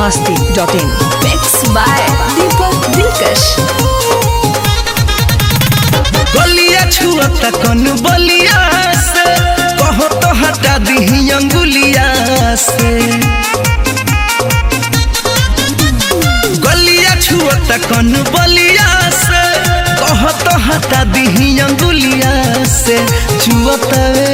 masti.in. Mixed by Deepak Dilkash. गलिया छुअता कन बलिया से कहो तो हटा दी अंगुलिया से गलिया छुअता कन बलिया से कहो तो हटा दी अंगुलिया से छुअतावे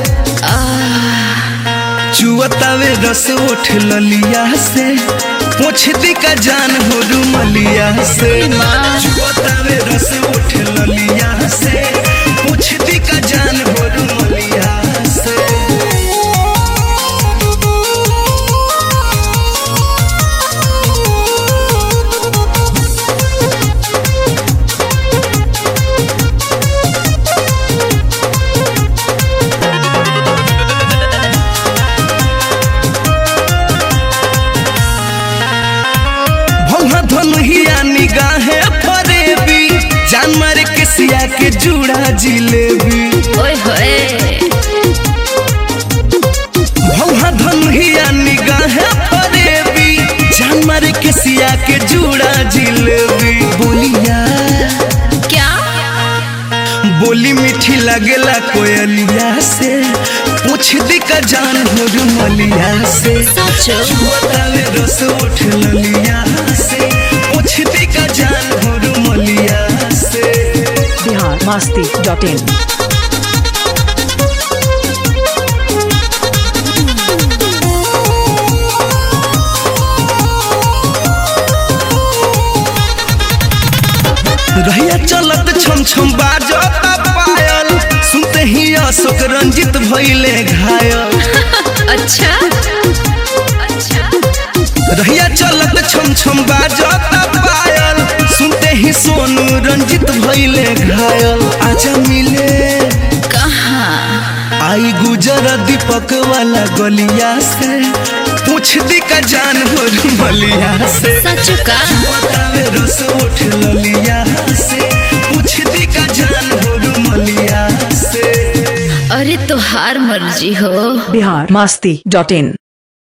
चुअतावे रस उठ ललिया से पूछ दी का जान हो रुमलिया से चुअतावे रस उठ ललिया से पूछ दी का जान हो रुमलिया से भौहा धनुहिया निगाहे फरेबी जान मारे के सिया के जूड़ा जिलेबी ओए होए भौहा धनुहिया निगाहे फरेबी जान मारे के सिया के जूड़ा जिलेबी बोलिया क्या बोली मीठी लगेला कोयलिया से पूछ दी का जान हो रुमलिया से सचो बतावे रस उठ ललिया से पूछ दी का जान हो रुमलिया से Bihar masti.in. रहिया चलत छम छम बाजता पायल सुनते ही अशोक रंजित भइले घायल अच्छा अच्छा रहिया चलत छम छम बाजता पायल सुनते ही सोनू रंजित भइले घायल आजा मिले कहाँ आई गुजर दीपक वाला गलिया से पूछ दी का जान हो रुमलिया से सचो का बतावे रस उठ ललिया से पूछ दी का जान हो रुमलिया से अरे तो हार मर्जी हो Bihar masti.in.